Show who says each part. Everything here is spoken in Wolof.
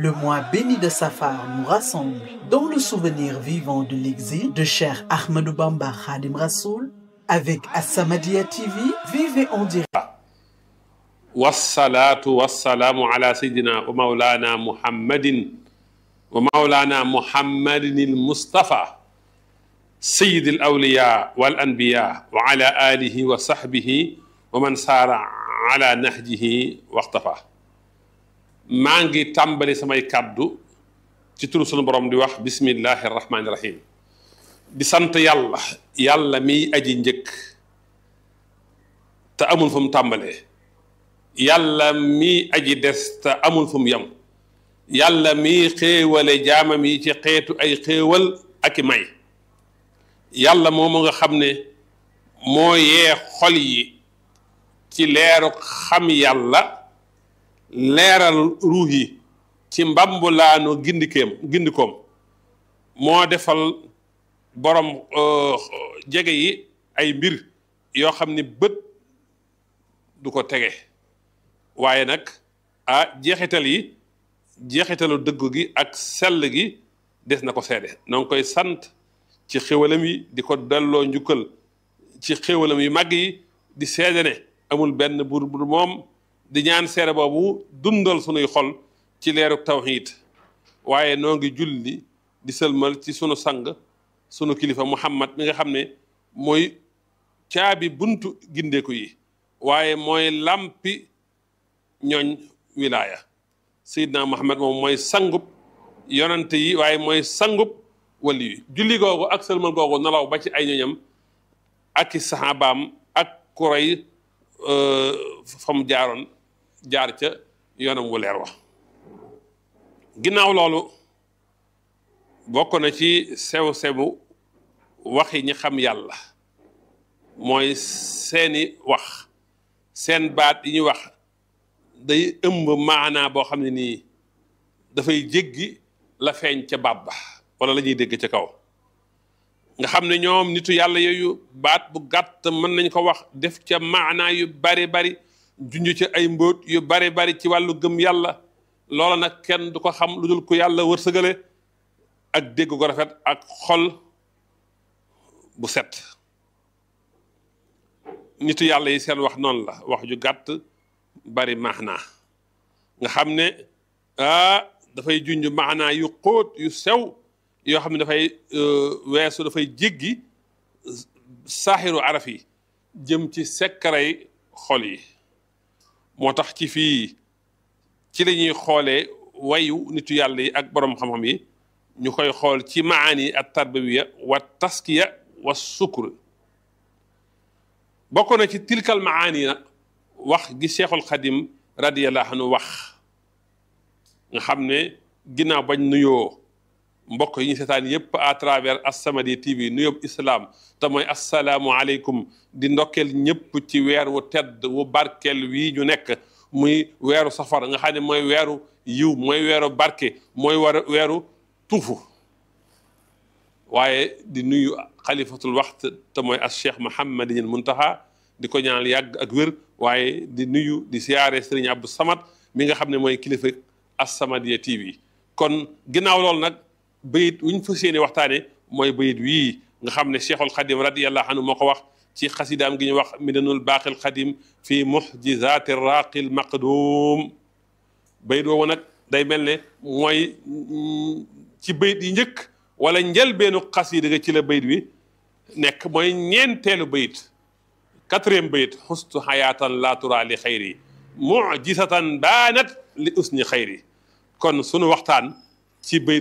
Speaker 1: Le mois béni de Safar nous rassemble dans le souvenir vivant de l'exil de Cheikh Ahmadou Bamba Khadim Rassoul avec As-Samadiyya TV. Vivez en direct.
Speaker 2: wasalaatu wasalaamu ala sayidina wa maulana muhammadin wa maulana muhammadin il mustafa sayid al awliya wal anbiya wa ala alihi wa sahbihi wa man saara ala nahjihi waxtafa maa ngi tàmbali samay kàddu ci turu sunu borom di wax bismillahi arrahmani irrahim di sant yàlla yàlla miy aji njëkk te amul fu mu tàmbalee yàlla mi aji des te amul fu mu yem yàlla mi xéewale jaamam yi ci xeetu ay xéewal ak i may yàlla moomu nga xam ne moo yee xol yi ci leeru xam yàlla leeral ruux yi ci mbambulaanu gindikeem gindikoom moo defal borom jege yi ay mbir yoo xam ne bët du ko tege waaye nag ah jeexital yi jeexitalu dëggu gi ak sell gi des na ko seede noo ngi koy sant ci xéwalam yi di ko delloo njukkal ci xéwalam yu màgg yi di seede ne amul benn buur bu moom di ñaan seede boobu dundal sunuy xol ci leeru tawxiid waaye noo ngi julli di sëlmal ci sunu sang sunu kilifa muhammad mi nga xam ne mooy caabi buntu gindeeku yi waaye mooy lampi ñooñ wilaaya Seydina Muhammad moom mooy sangub yonante yi waaye mooy sangub wali yi julli googu ak sëlmal googu nalaw ba ci ay ñoñam ak i saxaabaam ak kuray fa mu jaaroon jaar ca yoonam wu leer wa ginnaaw loolu bokk na ci sew-sewu waxi ñi xam yàlla mooy seeni wax seen baat yi ñuy wax day ëmb maanaa boo xam ne nii dafay jéggi la feeñ ca baat ba wala la ñuy dégg ca kaw nga xam ne ñoom nitu yàlla yooyu baat bu gàtt mën nañ ko wax def ca maanaa yu bari bari junj ca ay mbóot yu bari bari ci wàllu gëm yàlla loola nag kenn du ko xam lu dul ku yàlla wërsëgale ak dégg ko rafet ak xol bu set nitu yàlla yi seen wax noonu la wax ju gàtt bari maanaa nga xam ne ah dafay junj maanaa yu xóot yu sew yoo xam ne dafay weesu dafay jéggi saaxiru araf yi jëm ci sekkaray xol yi moo tax ci fii ci la ñuy xoolee wayu nitu yàlla yi ak borom xam-xam yi ñu koy xool ci maani at tarbawiya wa taskiya wa sukkur bokk na ci tilkal maani na wax gi cheikhul xadim radiyallahu anhu wax nga xam ne ginnaaw bañ nuyoo mbokk yi ñu seetaan yépp à travers As-Samadiyya TV nuyoo islam te mooy asalaamualeykum di ndokkeel ñëpp ci weer wu tedd wu barkeel wii ñu nekk muy weeru safar nga xam ne mooy weeru yiw mooy weeru barke mooy war weeru tuufu waaye di nuyu xalifatul waxt te mooy as cheikh Mouhamadinil Muntaha di ko ñaanal yàgg ak wér waaye di nuyu di siyaare Serigne Abdou Samad mi nga xam ne mooy kilifa As-Samadiyya TV kon ginnaaw loolu nag bayit wu ñu fas yéene waxtaane mooy bayit wii nga xam ne cheikhul xadim radiyallahu anhu moo ko wax ci xasidaam gi ñu wax midanul baaqil xadim fi muxjizaati raaqil maqdum bayit woowu nag day mel ne mooy ci bayit yi njëkk wala njëlbeenu xasida ga ci la bayit wi nekk mooy ñeenteelu bayit quatrième bayit xustu xayaatan laa tura li xayri mujisatan baanat li usni xayri kon sunu waxtaan ci bayit